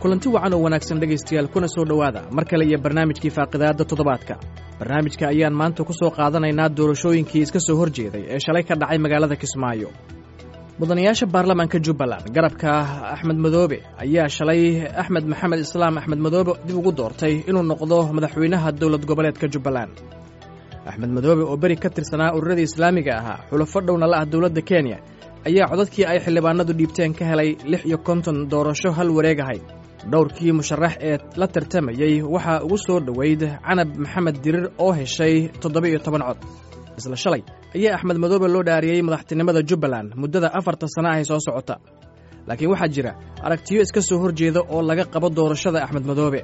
kulanti wacan oo wanaagsan dhegaystayaal kuna soo dhowaada mar kale iyo barnaamijkii faaqidaadda toddobaadka barnaamijka ayaan maanta ku soo qaadanaynaa doorashooyinkii iska soo hor jeeday ee shalay ka dhacay magaalada kismaayo mudanayaasha baarlamaanka jubbaland garabka axmed madoobe ayaa shalay axmed maxamed islaam axmed madoobe dib ugu doortay inuu noqdo madaxweynaha dowlad goboleedka jubbaland axmed madoobe oo beri ka tirsanaa ururadii islaamiga ahaa xulafo dhowna la ah dowladda kenya ayaa codadkii ay xildhibaanadu dhiibteen ka helay lix iyo konton doorasho hal wareeg ahayd dhowrkii musharax ee la tartamayey waxaa ugu soo dhoweyd canab maxamed dirir oo heshay toddoba-iyo toban cod isla shalay ayaa axmed madoobe loo dhaariyey madaxtinimada jubbaland muddada afarta sana ahay soo socota laakiin waxaa jira aragtiyo iska soo hor jeeda oo laga qabo doorashada axmed madoobe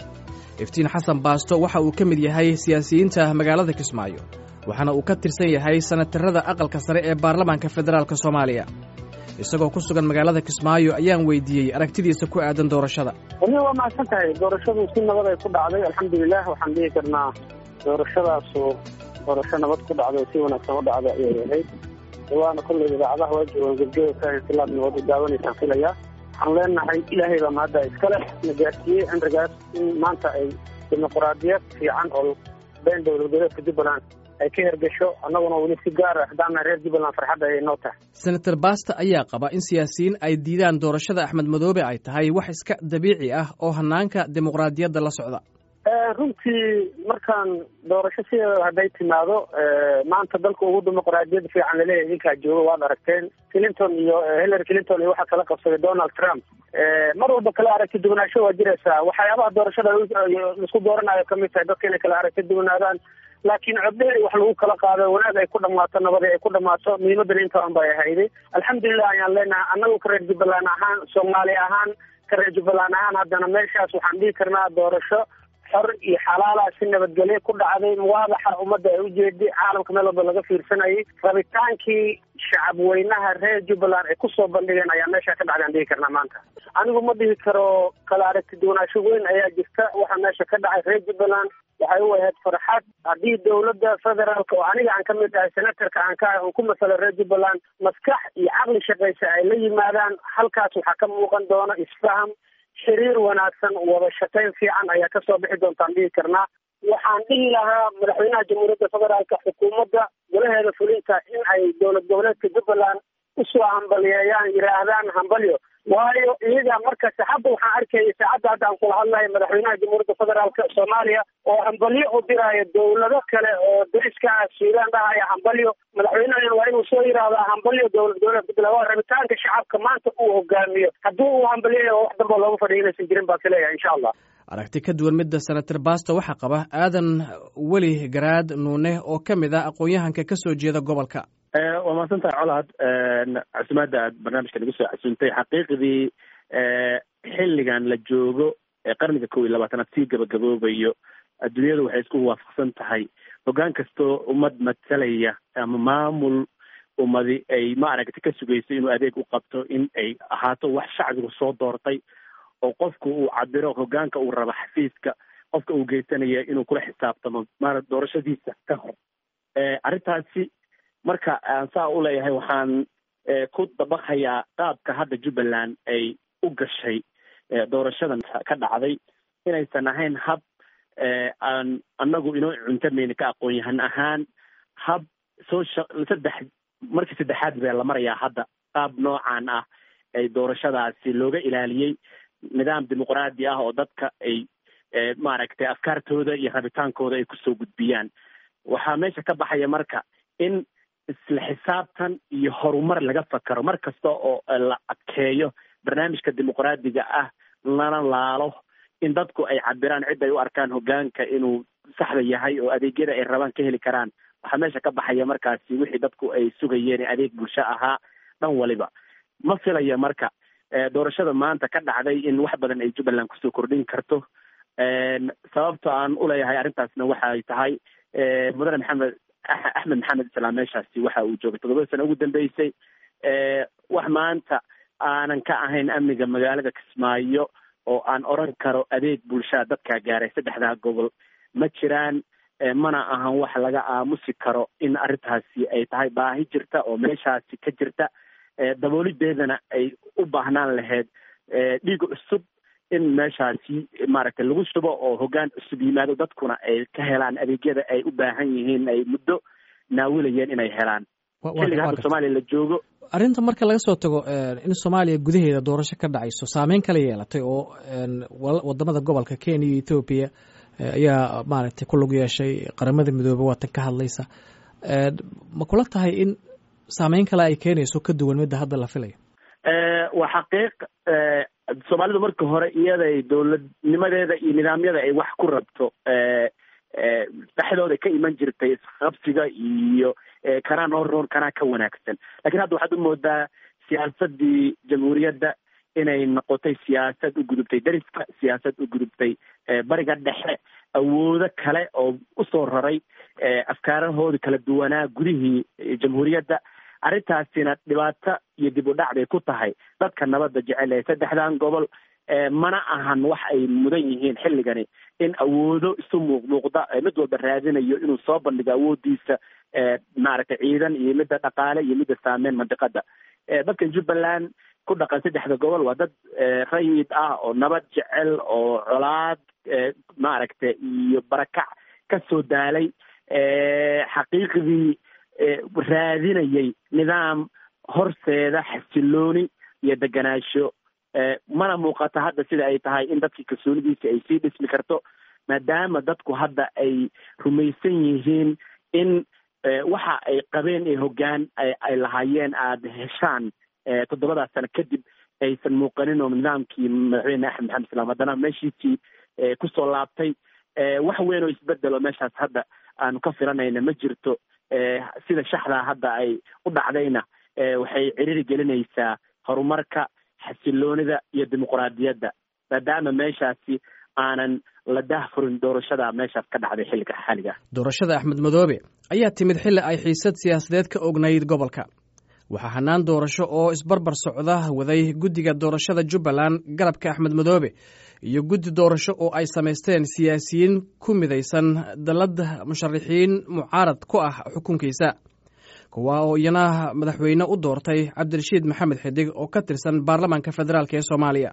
iftiin xasan baasto waxa uu ka mid yahay siyaasiyiinta magaalada kismaayo waxaana uu ka tirsan yahay sanatarada aqalka sare ee baarlamaanka federaalk soomaaliya isagoo ku sugan magaalada kismaayo ayaan weydiiyey aragtidiisa ku aadan doorashada wali waa mahadsan tahay doorashadu si nabad ay ku dhacday alxamdulilah waxaan dhihi karnaa doorashadaasu doorasho nabad ku dhacday si wanaagsan u dhacday ayay ahayd waana kolley idaacadaha waa joogaan gebgeba kahinsilaad nabad u daawanaysaan filayaa waxaan leenahay ilaahay baa mahadda iskale na gaarsiiyey cimrigaas in maanta ay dimuquraadiyad fiican oo been dowlad goboleedka jubbaland ay ka hergesho annaguna weli si gaara haddaana reer jubbaland farxadda ayay noo tahay senator basta ayaa qaba in siyaasiyiin ay diidaan doorashada axmed madoobe ay tahay wax iska dabiici ah oo hanaanka dimuqraadiyadda la socda runtii markaan doorasho sideeda hadday timaado maanta dalka ugu dimuqraadiyad fiican laleeyahay idinkaa jooga waad aragteen clinton iyo hillary clinton iyo waxaa kala qabsaday donald trump mar walba kala aragti duwanaansho waa jiraysaa waxyaabaha doorashada laisku dooranayo kamid tahay dadka inay kala aragti duwanaadaan laakiin coddeer wax lagu kala qaado wanaag ay ku dhamaato nabad ay ku dhamaato muhiimadana intaan bay ahayday alxamdulilah ayaan leenahay annagu ka reer jubbaland ahaan soomaali ahaan ka reer jubbaland ahaan haddana meeshaas waxaan dhihi karnaa doorasho xor iyo xalaala si nabadgelyo ku dhacday muwaadaxa ummadda ay ujeeday caalamka meel walba laga fiirsanayay rabitaankii shacab weynaha reer jubbaland ay kusoo bandhigeen ayaa meesha ka dhacday aan dhihi karnaa maanta anigu ma dhihi karo kala aragti duwanaansho weyn ayaa jirta waxaa meesha ka dhacay reer jubbaland waxay u ahayd farxad haddii dowladda federaalka oo aniga aan ka mid ahay senatarka aan ka ahay oon ku masalo reer jubbaland maskax iyo caqli shaqaysa ay la yimaadaan halkaas waxaa ka muuqan doona isfaham xiriir wanaagsan wada shaqayn fiican ayaa kasoo bixi doontaan dhihi karnaa waxaan dhihi lahaa madaxweynaha jamhuuriyadda federaalka xukuumadda golaheeda fulinta in ay dowlad goboleedka jubbaland usoo hambaliyeeyaan yidhaahdaan hambalyo waayo iyaga markasta hadda waxaan arkayay saacadda hadda aan kula hadlahay madaxweynaha jamhuuriyadda federaalka soomaaliya oo hambalyo u diraayo dowlado kale oo dariska ah suudaan dhahaya hambalyo madaxweynahan waa inuu soo yidhaahdaa hambalyo dowlad goboleed jubbaland waa rabitaanka shacabka maanta uu hogaamiyo haddii uu hambalyayo wax damba looga fadhiya inaysan jirin baa kaleeyahay insha allah aragti ka duwan midda senator basto waxaa qaba aadan weli garaad nuune oo ka mid ah aqoon-yahanka ka soo jeeda gobolka waa mahadsan tahay colahad casumaadda aad barnaamijka nagu soo casuuntay xaqiiqdii xilligan la joogo ee qarniga kow iyo labaatanaad sii gabagaboobayo adduunyadu waxay isku waafaqsan tahay hoggaan kastoo ummad matalaya ama maamul ummadi ay maaragta ka sugayso inuu adeeg u qabto in ay ahaato wax shacbigu soo doortay oo qofku uu cabiro hoggaanka uu rabo xafiiska qofka uu geysanaya inuu kula xisaabtamo maara doorashadiisa ka hor arrintaasi marka aan saa u leeyahay waxaan ku dabaqhayaa qaabka hadda jubbaland ay u gashay doorashadan ka dhacday inaysan ahayn hab aan annagu inoo cuntamayna ka aqoon yahan ahaan hab soo sha saddex markii saddexaad bee la marayaa hadda qaab noocan ah ay doorashadaasi looga ilaaliyey nidaam dimuqraadi ah oo dadka ay maaragtay afkaartooda iyo rabitaankooda ay kusoo gudbiyaan waxaa meesha ka baxaya marka in isla xisaabtan iyo horumar laga fakaro mar kasta oo la adkeeyo barnaamijka dimuqraadiga ah lana laalo in dadku ay cabiraan cid ay u arkaan hoggaanka inuu saxda yahay oo adeegyada ay rabaan ka heli karaan waxaa meesha ka baxaya markaasi wixii dadku ay sugayeen adeeg bulsho ahaa dhan waliba ma filaya marka doorashada maanta ka dhacday in wax badan ay jubbaland kusoo kordhin karto sababta aan uleeyahay arrintaasna waxay tahay mudane maxamed axmed maxamed islaam meeshaasi waxa uu joogay toddobada sano ugu dambeysay wax maanta aanan ka ahayn amniga magaalada kismaayo oo aan oran karo adeeg bulshada dadkaa gaaray saddexdaa gobol ma jiraan mana ahan wax laga aamusi karo in arrintaasi ay tahay baahi jirta oo meeshaasi ka jirta daboolideedana ay u baahnaan lahayd dhiig cusub in meeshaasi maaragtay lagu shubo oo hoggaan cusub yimaado dadkuna ay ka helaan adeegyada ay u baahan yihiin ay muddo naawilayeen inay helaan xilliga hadda soomaaliya la joogo arrinta marka laga soo tago in soomaaliya gudaheeda doorasho ka dhacayso saameyn kala yeelatay oo wadamada gobolka kenya iyo ethoobiya ayaa maaragtay ku lug yeeshay qaramada midoobe waatan ka hadlaysa ma kula tahay in saameyn kale ay keenayso ka duwan midda hadda la filayo waa xaqiiq soomaalidu marka hore iyaday dowladnimadeeda iyo nidaamyada ay wax ku rabto dhexdooda ka iman jirtay isqabsiga iyo kanaa noo roon kanaa ka wanaagsan lakiin hadda waxaad u moodaa siyaasadii jamhuuriyadda inay noqotay siyaasad u gudubtay dariska siyaasad u gudubtay bariga dhexe awoodo kale oo usoo raray afkaarahooda kala duwanaa gudihii jamhuuriyadda arrintaasina dhibaato iyo dib u dhac bay ku tahay dadka nabadda jecel ee saddexdan gobol mana ahan wax ay mudan yihiin xilligani in awoodo isu muuqmuuqda mid walba raadinayo inuu soo bandhigo awoodiisa maaragtay ciidan iyo midda dhaqaale iyo midda saameyn mandiqada dadkan jubbaland ku dhaqan saddexda gobol waa dad rayid ah oo nabad jecel oo colaad maaragtay iyo barakac ka soo daalay xaqiiqdii raadinayay nidaam horseeda xasilooni iyo deganaansho mana muuqata hadda sida ay tahay in dadkii kalsoonidiisa ay sii dhismi karto maadaama dadku hadda ay rumaysan yihiin in waxa ay qabeen ee hoggaan ay lahaayeen aada heshaan toddobadaas sano kadib aysan muuqanin oo nidaamkii madaxweyne axmed maxamed islaam haddana meeshiisii kusoo laabtay wax weyn oo isbedelo meeshaas hadda aanu ka filanayna ma jirto sida shaxdaa hadda ay u dhacdayna waxay ciriiri gelinaysaa horumarka xasiloonida iyo dimuquraadiyadda maadaama meeshaasi aanan la dahfurin doorashada meeshaas ka dhacday xilliga xaaliga doorashada axmed madoobe ayaa timid xilli ay xiisad siyaasadeed ka ognayd gobolka waxaa hanaan doorasho oo isbarbar socda waday guddiga doorashada jubbaland garabka axmed madoobe iyo guddi doorasho oo ay samaysteen siyaasiyiin ku midaysan dallad musharaxiin mucaarad ku ah xukunkiisa kuwa oo iyana madaxweyne u doortay cabdirashiid maxamed xidig oo ka tirsan baarlamaanka federaalk ee soomaaliya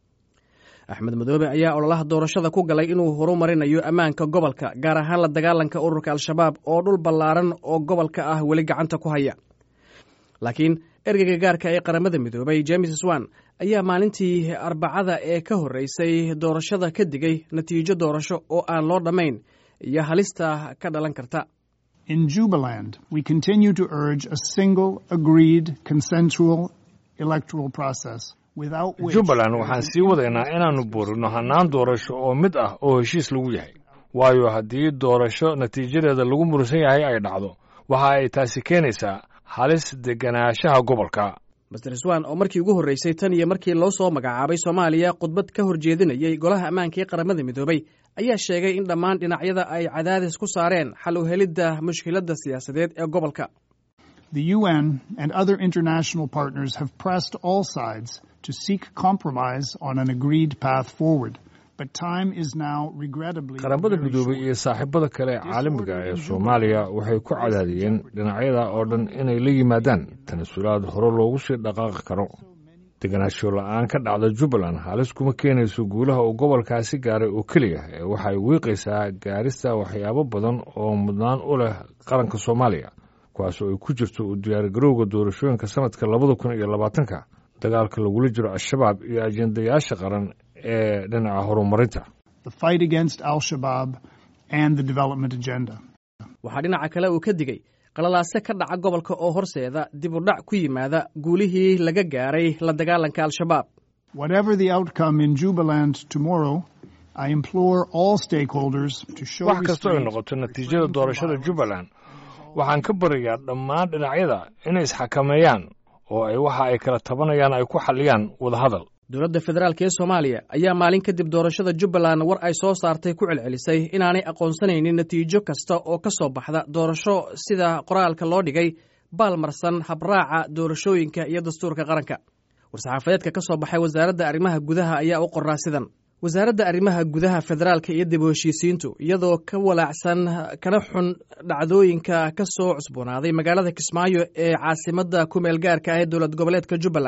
axmed madoobe ayaa ololaha doorashada ku galay inuu horumarinayo ammaanka gobolka gaar ahaan la dagaalanka ururka al-shabaab oo dhul ballaaran oo gobolka ah weli gacanta ku haya laakiin ergeyga gaarka ee qaramada midoobay james swan ayaa maalintii arbacada ee ka horreysay doorashada ka digay natiijo doorasho oo aan loo dhammayn iyo halista ka dhalan karta In Jubaland, we continue to urge a single, agreed, consensual electoral process without which jubbaland waxaan sii wadaynaa inaannu buurino hannaan doorasho oo mid ah oo heshiis lagu yahay waayo haddii doorasho natiijadeeda lagu murusan yahay ay dhacdo waxa ay taasi keenaysaa halis deganaanshaha gobolka master swan oo markii ugu horreysay tan iyo markii loo soo magacaabay soomaaliya khudbad ka horjeedinayay golaha ammaanka ee qaramada midoobay ayaa sheegay in dhammaan dhinacyada ay cadaadis ku saareen xal u helidda mushkiladda siyaasadeed ee gobolka the UN and other international partners have pressed all sides to seek compromise on an agreed path forward. But time is now regrettably qaramada midoobay iyo saaxiibada kale ee caalamiga ee soomaaliya waxay ku cadaadiyeen dhinacyada oo dhan inay la yimaadaan tanasulaad hore loogu sii dhaqaaqi karo deganaansho la-aan ka dhacda jubbaland halis kuma keenayso guulaha uu gobolkaasi gaaray oo keliya ee waxay wiiqaysaa gaarista waxyaabo badan oo mudnaan u leh qaranka soomaaliya kuwaas oo ay ku jirto u diyaargarowga doorashooyinka sanadka labada kun iyo labaatanka dagaalka lagula jiro al-shabaab iyo ajendayaasha qaran ee dhinaca horumarinta the fight against al-Shabaab and the development agenda. waxaa dhinaca kale uu ka digay qalalaase ka dhaca gobolka oo horseeda dib u dhac ku yimaada guulihii laga gaaray la dagaalanka al-shabaab Whatever the outcome in Jubaland tomorrow, I implore all stakeholders to show wax kastoo ay restraint noqoto natiijada doorashada jubbaland waxaan ka baryayaa dhammaan dhinacyada inay isxakameeyaan oo ay waxa ay kala tabanayaan ay ku xalliyaan wadahadal dowladda federaalk ee soomaaliya ayaa maalin kadib doorashada jubbaland war ay soo saartay ku celcelisay inaanay aqoonsanaynin natiijo kasta oo ka soo baxda doorasho sida qoraalka loo dhigay baalmarsan habraaca doorashooyinka iyo dastuurka qaranka war-saxaafadeedka ka soo baxay wasaaradda arrimaha gudaha ayaa u qoraa sidan wasaaradda arrimaha gudaha federaalka iyo dib u heshiisiintu iyadoo ka walaacsan kana xun dhacdooyinka ka soo cusboonaaday magaalada kismaayo ee caasimadda kumeel gaarka ah ee dowlad goboleedka jubbaland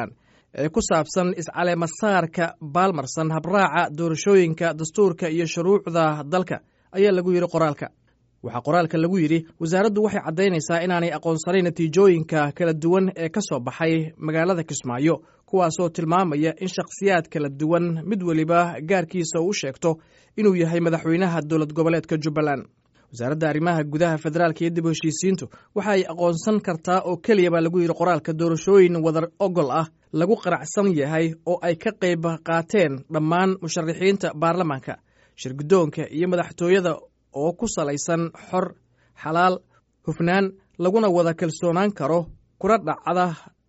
ee ku saabsan iscaleemasaarka baalmarsan habraaca doorashooyinka dastuurka iyo shuruucda dalka ayaa lagu yidhi qoraalka waxaa qoraalka lagu yidhi wasaaraddu waxay caddaynaysaa inaanay aqoonsanayn natiijooyinka kala duwan ee ka soo baxay magaalada kismaayo kuwaasoo tilmaamaya in shakhsiyaad kala duwan mid weliba gaarkiisa uu sheegto inuu yahay madaxweynaha dowlad goboleedka jubbaland wasaaradda arrimaha gudaha federaalka iyo dib u heshiisiintu waxa ay aqoonsan kartaa oo keliya baa lagu yidhi qoraalka doorashooyin wadar ogol ah lagu qaracsan yahay oo ay ka qayb qaateen dhammaan musharaxiinta baarlamaanka shirguddoonka iyo madaxtooyada oo ku salaysan xor xalaal hufnaan laguna wada kalsoonaan karo kuna dhacda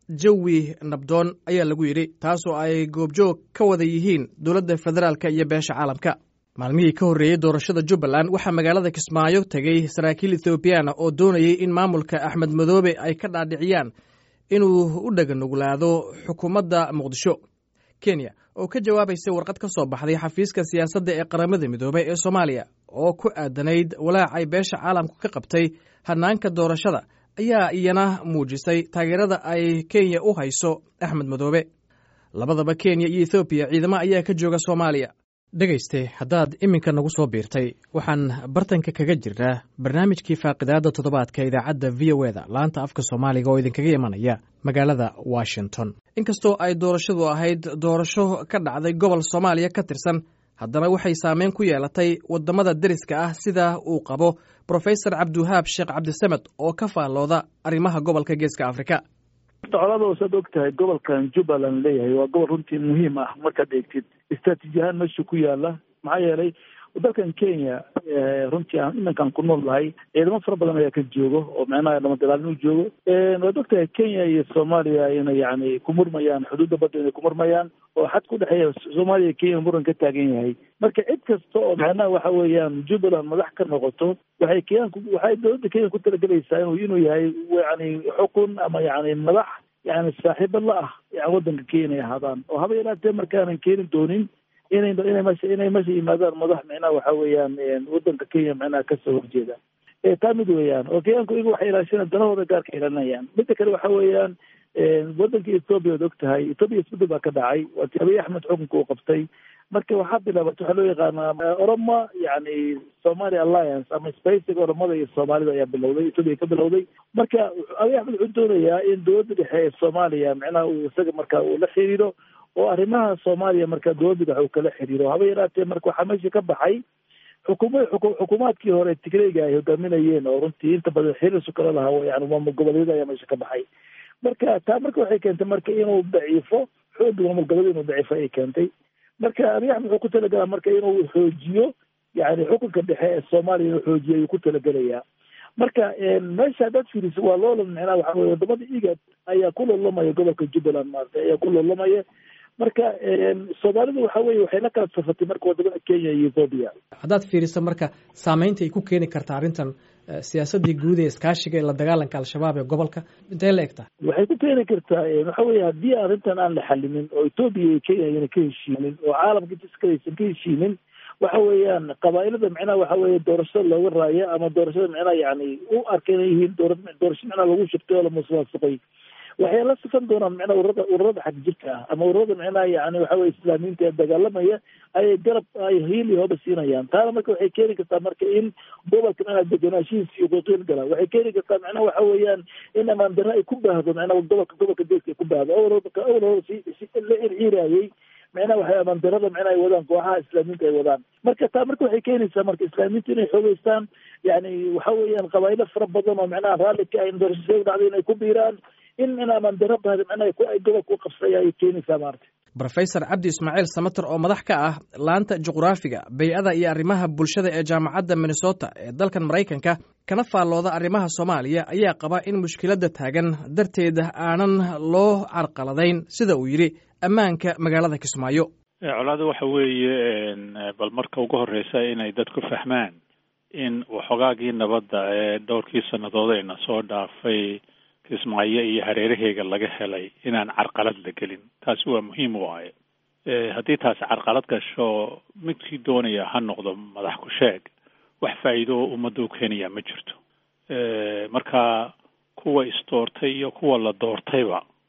jawi nabdoon ayaa lagu yidhi taasoo ay goobjoog ka wada yihiin dowladda federaalka iyo beesha caalamka maalmihii ka horreeyey doorashada jubbaland waxaa magaalada kismaayo tegey saraakiil ethoobiyaana oo doonayay in maamulka axmed madoobe ay ka dhaadhiciyaan inuu u dhaganuglaado xukuumadda muqdisho kenya oo ka jawaabaysay warqad ka soo baxday xafiiska siyaasadda ee qaramada midoobey ee soomaaliya oo ku aadanayd walaac ay beesha caalamku ka qabtay hanaanka doorashada ayaa iyana muujisay taageerada ay kenya u hayso axmed madoobe labadaba kenya iyo ethoobiya ciidamo ayaa ka jooga soomaaliya dhegayste haddaad iminka nagu soo biirtay waxaan bartanka kaga jirnaa barnaamijkii faaqidaadda toddobaadka idaacadda v o eda laanta afka soomaaliga oo idinkaga imanaya magaalada washington inkastoo ay doorashadu ahayd doorasho ka dhacday gobol soomaaliya ka tirsan haddana waxay saameyn ku yeelatay waddamada deriska ah sida uu qabo brofesor cabdiwahaab sheekh cabdisamed oo ka faallooda arrimaha gobolka geeska afrika colada saad og tahay gobolkan jubbaland leeyahay waa gobol runtii muhiim ah markaad eegtid istraatiiji ahaan meesha ku yaala maxaa yeelay dalkan kenya runtii aan iminkaan ku nool nahay ciidamo fara badan ayaa ka joogo oo micnaha dhamadalaalin u joogo waad og tahay kenya iyo soomaaliya inay yani ku murmayaan xuduudda badda inay ku murmayaan oo xad ku dhexeeya soomaaliya kenya muran ka taagan yahay marka cid kasta oo macnaha waxa weeyaan jubbaland madax ka noqoto waxay kenyanku waxay dowladda kenya ku talagelaysaa inuu inuu yahay yani xukun ama yani madax yani saaxiibo la ah yani waddanka kenya inay ahaadaan oo haba yaraatee markaanan keeni doonin inay inay mesha inay meesha yimaadaan madax micnaha waxa weeyaan waddanka kenya micnaha kasoo horjeeda taa mid weeyaan oo kenyaanku iyagu waxay ilaashanaan danahooda gaarka ilaalinayaan midda kale waxa weeyaan waddanka ethoobia ad og tahay ethoobia isbedel baa ka dhacay waati abiy axmed xukunka uu qabtay marka waxaa bilaabatay waxaa loo yaqaanaa oroma yani somali alliance ama spacega oromada iyo soomaalida ayaa bilowday ethoobia ka bilowday marka abiy axmed wuxuu doonayaa in dowladda dhexe ee soomaaliya micnaha uu isaga marka uu la xiriiro oo arrimaha soomaaliya marka dowladda dhexe uu kala xiriiro haba yaraatee marka waxaa meesha ka baxay xukuma xukuumaadkii hore tigreyga ay hogaaminayeen oo runtii inta badan xiriirsu kala lahaa yani maamul goboleedyada ayaa meesha ka baxay marka taa marka waxay keentay marka inuu daciifo xooga maamul goboleed inuu daciifo ay keentay marka abiy axmed wuxuu ku talagalaa marka inuu xoojiyo yani xukunka dhexe ee soomaaliya inuu xoojiyo ayuu ku talagelayaa marka meesha haddaad fiiriso waa loolan micnaha waxa weye wadamada igad ayaa ku loolamaya gobolka jubbaland maarata ayaa ku loolamaya marka soomaalidu waxa weye waxay la kala safatay marka wadamada kenya iyo ethoobia haddaad fiiriso marka saameynta ay ku keeni karta arrintan siyaasadii guud ee iskaashiga ee la dagaalanka al-shabaab ee gobolka intee la egtaa waxay ku keeni kartaa waxa weye haddii arrintan aan la xalinin oo ethoobia iyo kenya ayna ka heshiinin oo caalamka jiskale aysan ka heshiinin waxa weeyaan qabaailada micnaha waxa weye doorashada looga raaya ama doorashada micnaha yani u arka inay yihiin doora doorasho micnaha lagu shubtay oo lamusuqaasuqay waxay la sifan doonaan micnaha ururada ururada xag jirka ah ama ururada micnaha yani waxa weye islaamiyiinta ee dagaalamaya ayay garab ay hiil iyo hoba siinayaan taana marka waxay keeni kartaa marka in gobolka micnaha deganaashihiisa iyo qoqiil gala waxay keeni kartaa micnaha waxa weeyaan in amaan darra ay ku baahdo micnaha gobolka gobolka deeska ay ku baahdo awalka awal si si la irciiraayay micnaha waxay amaan darrada micnaha ay wadaan kooxaha islaamiyiinta ay wadaan marka taa marka waxay keenaysaa marka islaamiyiinta inay xoogeystaan yani waxa weeyaan qabaa'ilo fara badan oo micnaha raalli ka ayn doorashada dhacday inay ku biiraan in in amaan darra bahda micnaha ay gobolka u qabsaya ayay keenaysaa maarata brofesor cabdi ismaaciil samater oo madax ka ah laanta juqraafiga bay-ada iyo arrimaha bulshada ee jaamacadda minnesota ee dalkan maraykanka kana faallooda arrimaha soomaaliya ayaa qaba in mushkiladda taagan darteed aanan loo carqaladayn sida uu yidhi ammaanka magaalada kismaayo colaada waxa weeye bal marka ugu horreysa inay dadku fahmaan in waxoogaagii nabadda ee dhowrkii sannadood ayna soo dhaafay kismaayo iyo hareeraheega laga helay inaan carqalad la gelin taasi waa muhiim waaye haddii taasi carqalad gasho midkii doonaya ha noqdo madax ku sheeg wax faa'iido oo ummadda u keenaya ma jirto marka kuwa isdoortay iyo kuwa la doortayba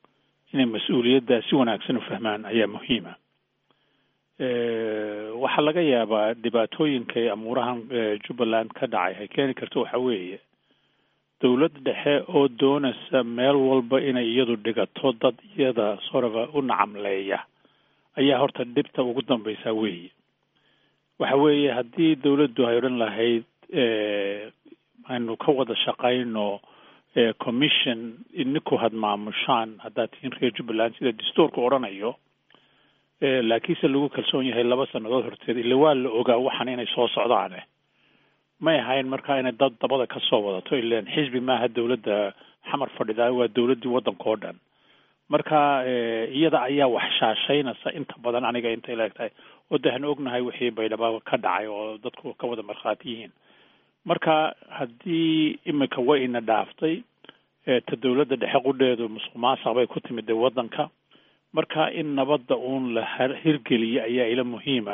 inay mas-uuliyadda si wanaagsan u fahmaan ayaa muhiima waxaa laga yaabaa dhibaatooyinka amuurahan jubbaland ka dhacay ay keeni karto waxa weeye dowlad dhexe oo doonaysa meel walba inay iyadu dhigato dad iyada soraba u nacamleeya ayaa horta dhibta ugu dambaysaa weeye waxa weeye haddii dowladdu ay odhan lahayd aynu ka wada shaqayno commission ininku had maamushaan haddaad tihiin reer jubbaland sida dastuurku odhanayo laakiinse lagu kalsoon yahay laba sannadood horteed ille waa la ogaa waxan inay soo socdaane may ahayn markaa inay dad dabada ka soo wadato ilan xisbi maaha dowladda xamar fadhidaa waa dowladdii waddanka oo dhan marka iyada ayaa wax shaashaynaysa inta badan aniga intay leegtahay oo de hanu ognahay wixii baydhaba ka dhacay oo dadku ka wada markhaati yihiin marka haddii imika way ina dhaaftay ta dowladda dhexe qudheedu musuq maasaq bay ku timid de waddanka marka in nabadda uun la hirgeliyo ayaa ila muhiima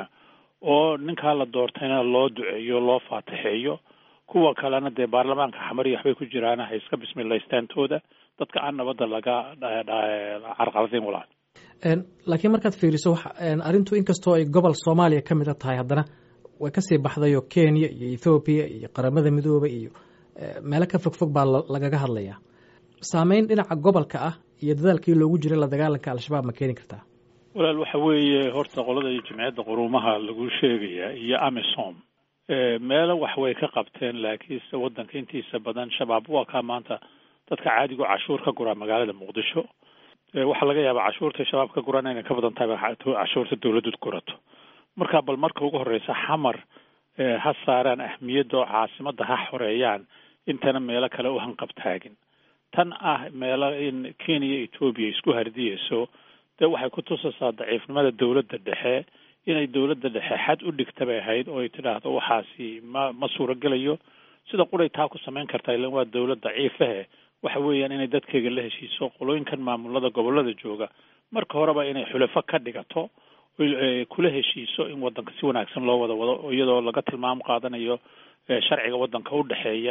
oo ninkaa la doortayna loo duceeyo loo faatixeeyo kuwa kalena dee baarlamaanka xamari waxbay ku jiraan ha iska bismilaystaantooda dadka aan nabadda laga carqaladayn walaal laakiin markaad fiiriso arrintu inkastoo ay gobol soomaaliya ka mid a tahay haddana way kasii baxdayoo kenya iyo ethoobiya iyo qaramada midooba iyo meelo ka fogfog baa lagaga hadlayaa saameyn dhinaca gobolka ah iyo dadaalkii loogu jiray la dagaalanka al-shabaab ma keeni kartaa walaal waxa weeye horta qolada iyo jimciyadda quruumaha lagu sheegaya iyo amisom meelo wax way ka qabteen laakiinse waddanka intiisa badan shabaab waa kaa maanta dadka caadigu cashuur ka guraa magaalada muqdisho waxaa laga yaabaa cashuurta shabaab ka guraan inay ka badan tahay cashuurta dowladdu gurato marka bal marka ugu horreysa xamar ha saaraan ahmiyadda oo caasimadda ha xoreeyaan intana meelo kale u hanqabtaagin tan ah meelo in kenya etoobiya isku hardiyeyso dee waxay ku tusaysaa daciifnimada dowladda dhexe inay dowladda dhexe xad u dhigta bay ahayd oo ay tidhaahdo waxaasi ma ma suuragelayo sida quray taa ku samayn kartaa ilan waa dowlad daciifahe waxa weeyaan inay dadkeyga la heshiiso qolooyinkan maamulada gobolada jooga marka horeba inay xulafo ka dhigato kula heshiiso in waddanka si wanaagsan loo wada wado iyadoo laga tilmaam qaadanayo sharciga waddanka u dhexeeya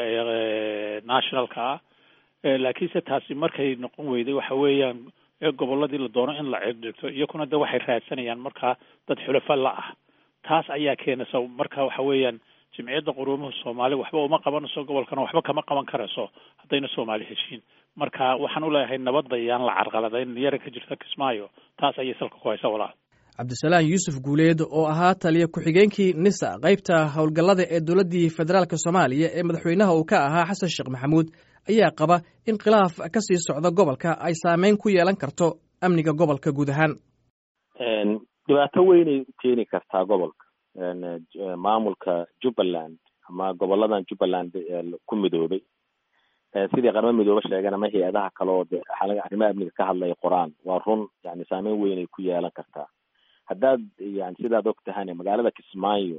ee nationalka ah laakiinse taasi markay noqon weyday waxa weeyaan gobolladii la doono in la cirdigto iyakuna de waxay raadsanayaan markaa dad xulafa la ah taas ayaa keenaysa marka waxa weeyaan jimciyadda quruumuhu soomaali waxba uma qabanayso gobolkana waxba kama qaban karayso haddayna soomaali heshiin marka waxaan u leeyahay nabadda iyaan la carqaladayn yara ka jirta kismaayo taas ayay salka ku haysa walaal cabdisalaan yuusuf guuleed oo ahaa taliya ku-xigeenkii nisa qaybta howlgallada ee dowladdii federaalk soomaaliya ee madaxweynaha uu ka ahaa xasan sheekh maxamuud ayaa qaba in khilaaf ka sii socda gobolka ay saameyn ku yeelan karto amniga gobolka guud ahaan dhibaato weynay u keeni kartaa gobolka maamulka jubbaland ama goboladan jubbaland ku midoobay sidii qaramo midoobe sheegeen ama hay-adaha kale oo de arrimaha amniga ka hadlaya qoraan waa run yani saameyn weynay ku yeelan kartaa haddaad yani sidaad og tahane magaalada kismaayo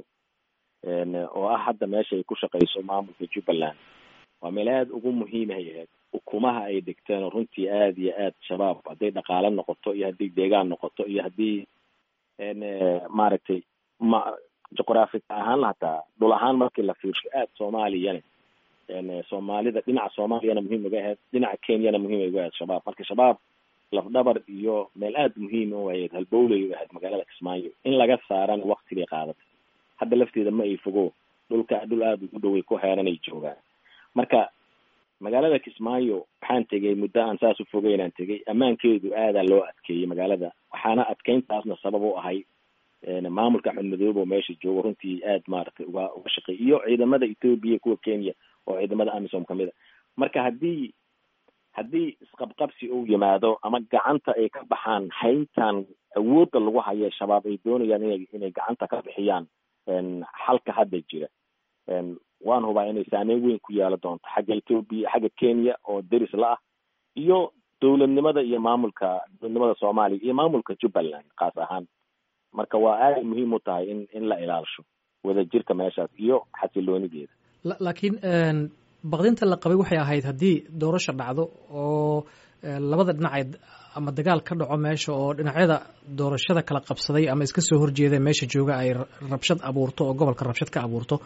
oo ah hadda meesha ay ku shaqeyso maamulka jubbaland waa meel aada ugu muhiimahay ahayd ukumaha ay dhigteen oo runtii aada iyo aad shabaab hadday dhaqaale noqoto iyo haddii deegaan noqoto iyo haddii maaragtay ma juqraafi ahaan hataa dhul ahaan markii la fiirsho aada soomaaliyana soomaalida dhinaca soomaaliyana muhiim uga ahayd dhinaca kenyana muhiim ay uga ahayd shabaab marka shabaab lafdhabar iyo meel aada muhiim u ahayd halbowlay u ahayd magaalada kismaayo in laga saarana waktigay qaadatay hadda lafteeda ma ay fogo dhulka dhul aada ugu dhoway ku heeranay joogaan marka magaalada kismaayo waxaan tegay muddo aan saas u fogeynaan tegay ammaankeedu aadaa loo adkeeyey magaalada waxaana adkeyntaasna sabab u ahay maamulka axmed madoobe oo meesha joogo runtii aad maaragtay uga uga shaqeey iyo ciidamada ethoobia kuwa kenya oo ciidamada amisom kamid a marka haddii haddii isqabqabsi uu yimaado ama gacanta ay ka baxaan hayntan awoodda lagu haye shabaab ay doonayaan inay inay gacanta ka bixiyaan xalka hadda jira waan hubaa inay saameyn weyn ku yeelo doonto xagga ethoobia xagga kenya oo deris la ah iyo dowladnimada iyo maamulka dowladnimada soomaaliya iyo maamulka jubbaland kaas ahaan marka waa aada muhiim u tahay in in la ilaalisho wadajirka meeshaas iyo xasiloonideeda laakiin baqdinta la qabay waxay ahayd haddii doorasho dhacdo oo labada dhinaceed ama dagaal ka dhaco meesha oo dhinacyada doorashada kala qabsaday ama iska soo horjeeda meesha jooga ay rabshad abuurto oo gobolka rabshad ka abuurto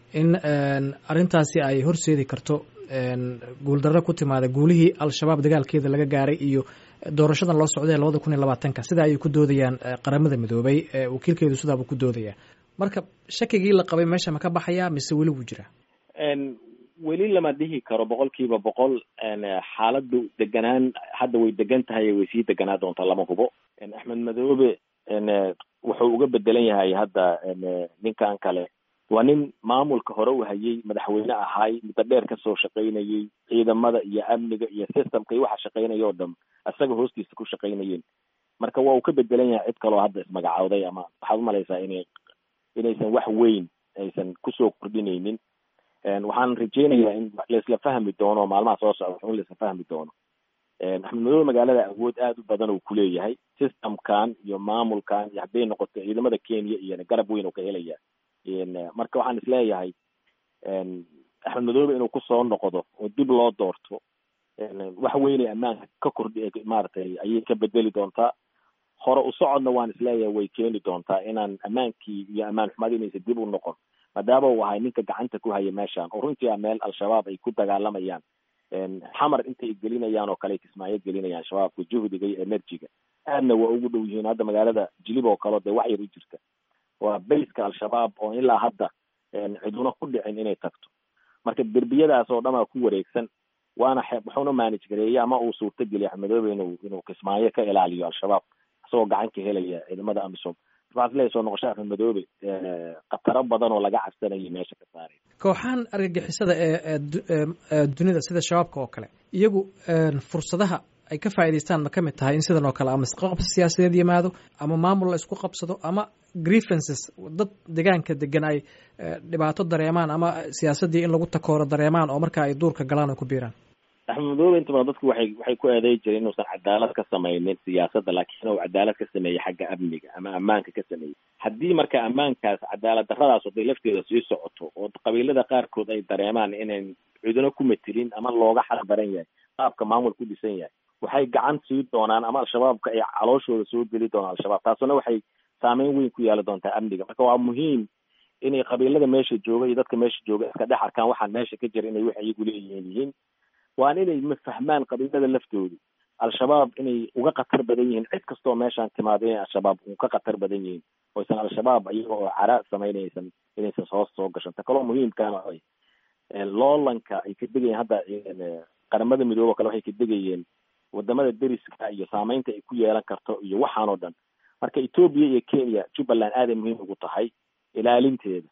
in arrintaasi ay horseedi karto guuldarro ku timaada guulihii al-shabaab dagaalkeeda laga gaaray iyo doorashadan loo socday labada kun iyo labaatanka sida ayay ku doodayaan qaramada midoobay wakiilkeedu sidaabuu ku doodayaa marka shakigii la qabay meesha ma ka baxayaa mise weli wuu jiraa weli lama dhihi karo boqol kiiba boqol xaaladdu deganaan hadda way degan tahay way sii deganaa doontaa lama hubo axmed madoobe wuxuu uga bedelan yahay hadda ninkan kale waa nin maamulka hore u hayay madaxweyne ahaay muddo dheer kasoo shaqaynayay ciidamada iyo amniga iyo systemka iyo waxa shaqaynaya oo dham isaga hoostiisa ku shaqaynayeen marka waa uu ka bedelan yahay cid kaloo hadda ismagacawday ama waxaad umalaysaa inay inaysan wax weyn aysan kusoo kordhinaynin waxaan rajeynayaa in laisla fahmi doono maalmaha soo socda in laisla fahmi doono axmed madoobe magaalada awood aada u badan uu kuleeyahay systemkan iyo maamulkan iyo hadday noqoto ciidamada kenya iyona garab weyn uu ka helaya marka waxaan isleeyahay axmed madoobe inuu kusoo noqdo oo dib loo doorto wax weynay ammaanka ka kordhi maaragtay ayay ka bedeli doontaa hore u socodna waan isleeyahay way keeni doontaa inaan ammaankii iyo ammaan xumadi inaysa dib u noqon maadaama uu ahay ninka gacanta ku haya meeshan oo runtii a meel al-shabaab ay ku dagaalamayaan xamar intay gelinayaan oo kale kismaayo gelinayaan shabaabka juhdiga iyo energyga aadna waa ugu dhow yihiin hadda magaalada jilib oo kale dee wax yar u jirta waa bayska al-shabaab oo ilaa hadda ciduna ku dhicin inay tagto marka derbiyadaas oo dhan aa ku wareegsan waana wuxuuna manage gareeyey ama uu suurtageliya axmedoobe inuu inuu kismaayo ka ilaaliyo al-shabaab isagoo gacan ka helaya ciidamada amisom waxaad leeyahay soo noqosho axmed madoobe khataro badan oo laga cabsanayay meesha ka saaray kooxahan argagixisada ee dunida sida shabaabka oo kale iyagu fursadaha ay ka faa'idaystaan ma ka mid tahay in sidan oo kale ama isqaqabsi siyaasadeed yimaado ama maamul la isku qabsado ama grievances dad deegaanka degan ay dhibaato dareemaan ama siyaasaddii in lagu takooro dareemaan oo marka ay duurka galaan oo ku biiraan axmed madoobe inta badan dadku waxay waxay ku eeday jireen inuusan cadaalad ka samaynin siyaasadda laakiin uu cadaalad ka sameeyey xagga amniga ama ammaanka ka sameeyey haddii marka ammaankaas cadaalad darradaas oday lafteeda sii socoto oo qabiilada qaarkood ay dareemaan inayn ciduna ku matilin ama looga xal baran yahay qaabka maamul ku dhisan yahay waxay gacan sii doonaan ama al-shabaabka ay calooshooda soo geli doonaan al-shabaab taasuna waxay saameyn weyn ku yeeli doontaa amniga marka waa muhiim inay qabiilada meesha jooga iyo dadka meesha jooga iska dhex arkaan waxaan meesha ka jira inay wax iyagu leeyihiin yihiin waan inay mafahmaan qabiilada laftoodu al-shabaab inay uga khatar badan yihiin cid kastoo meeshaan timaado inay al-shabaab uga khatar badan yihiin oysan al-shabaab iyaga oo cara samaynaysan inaysan hoos soo gashan ta kaloo muhiimkaana ay loolanka ay ka degayeen hadda qaramada midoobe o kale waxay ka degayeen wadamada deriska iyo saameynta ay ku yeelan karto iyo waxaan oo dhan marka etoobiya iyo kenya jubbaland aaday muhiim ugu tahay ilaalinteeda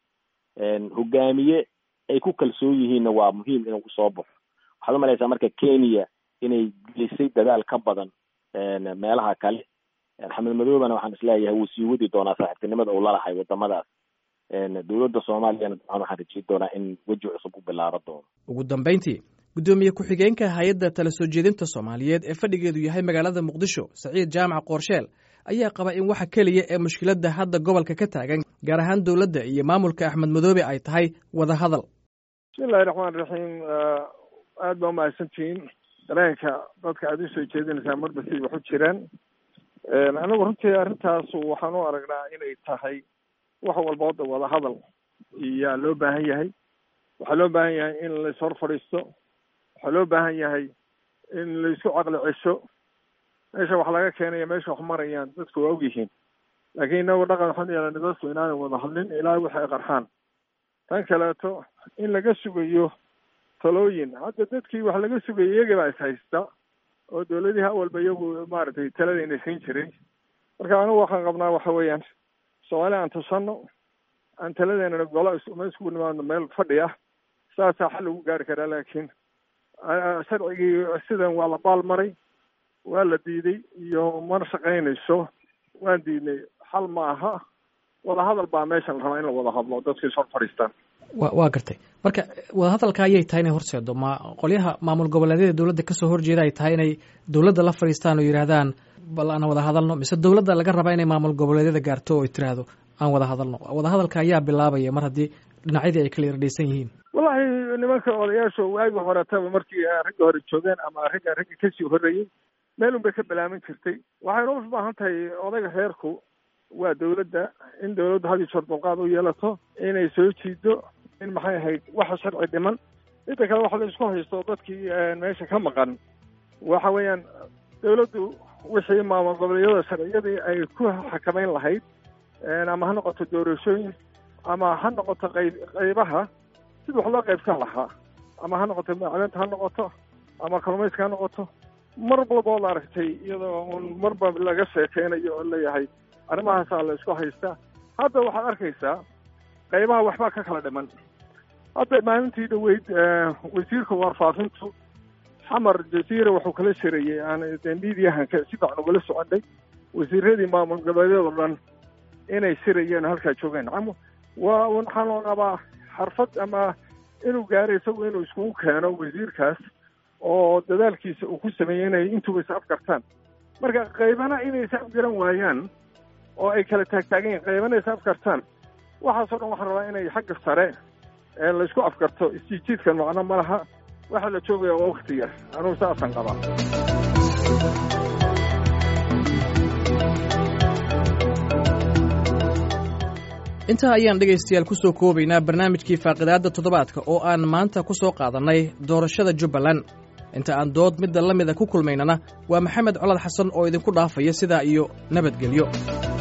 hogaamiye ay ku kalsoon yihiinna waa muhiim inuu soo baxo waxaad umalaysaa marka kenya inay gelisay dadaal ka badan meelaha kale axmed madoobena waxaan isleeyahay wuu sii wadi doonaa saaxiibtinimada uu lalahay wadamadaas dowladda soomaaliyana dabcan waxaan rajeyn doonaa in weji cusub u bilaabo doono ugu dambeyntii guddoomiye ku-xigeenka hay-adda tala soo jeedinta soomaaliyeed ee fadhigeedu yahay magaalada muqdisho saciid jaamac qoorsheel ayaa qaba in waxa keliya ee mushkiladda hadda gobolka ka taagan gaar ahaan dowladda iyo maamulka axmed madoobe ay tahay wada hadal bismillahi raxmaan raxiim aada baa umahadsantihiin dareenka dadka aada usoo jeedinaysaa marba siday wax u jiraan anigu runtii arrintaas waxaan u aragnaa inay tahay wax walba hadda wada hadal iyaa loo baahan yahay waxaa loo baahan yahay in lais hor fadhiisto waxaa loo baahan yahay in laisku caqli cesho meesha wax laga keenaya meesha wax marayaan dadku waa ogyihiin laakiin inagu dhaqan waxaan yeelana dadku inaanay wada hadlin ilaa wixi ay qarxaan tan kaleeto in laga sugayo talooyin hadda dadkii wax laga sugayay iyagii baa is haysta oo dowladihi awalba iyagu maaragtay taladayna siin jiray marka anigu waxaan qabnaa waxa weeyaan soomaali aan tusano aan taladeena golo ma iskugu nimaadno meel fadhi ah saasaa xal lagu gaari karaa laakiin sharcigii sidan waa la baal maray waa la diiday iyo mana shaqaynayso waan diidnay xal ma aha wada hadal baa meeshan la rabaa in la wada hadlo dadka is hor fadhiistaan wa waa gartay marka wadahadalka ayay tahay inay horseedo ma qolyaha maamul goboleedyada dowladda kasoo horjeeda ay tahay inay dowladda la fadhiistaan oo yidhaahdaan bal aan wada hadalno mise dowladda laga rabaa inay maamul goboleedyada gaarto oo tiraahdo aan wada hadalno wadahadalka ayaa bilaabaya mar haddii dhinacyadii ay kala irdhaysan yihiin wallahi nimanka odayaasha waagi horetaba markii ragga hore joogeen ama ragga ragga kasii horreeyey meel un bay ka balaamin jirtay waxayna u baahan tahay odayga reerku waa dowladda in dowladdu had iyo jeer dulqaad u yeelato inay soo jiido in maxay ahayd waxa sharci dhiman inta kale waxa la isku haysto dadkii meesha ka maqan waxa weeyaan dawladdu wixii maamul goboleedyada sharciyadii ay ku xakameyn lahayd ama ha noqoto doorashooyin ama ha noqoto qayb qaybaha sida wax loo qaybsan lahaa ama ha noqoto macdanta ha noqoto ama kalluumayska ha noqoto mar walba oo la aragtay iyadoo un marba laga sheekeynayo oo leeyahay arrimahaasaa la isku haystaa hadda waxaad arkaysaa qaybaha waxbaa ka kala dhiman hadda maalintii dhaweyd wasiirka warfaafintu xamar jaziira wuxuu kala shirayey aan de midiyahanka si fiican ugala soconay wasiiradii maamul goboleedyada o dhan inay shirayeen halkaa joogeen waa waxaan loo qabaa xarfad ama inuu gaaray isagu inuu iskugu keeno wasiirkaas oo dadaalkiisa uu ku sameeyey inay intuba is afgartaan marka qaybana inay is afgaran waayaan oo ay kala taagtaagan yihin qaybana is afgartaan waxaasoo dhan waxaan rabaa inay xagga sare ee la isku afgarto isjiijiidkan macno ma laha waxaa la joogaya waa wakti yar anugu saasaan qabaa intaa ayaan dhegaystayaal ku soo koobaynaa barnaamijkii faaqidaadda toddobaadka oo aan maanta ku soo qaadannay doorashada jubbaland inta aan dood midda la mida ku kulmaynana waa maxamed colad xasan oo idinku dhaafaya sidaa iyo nabadgelyo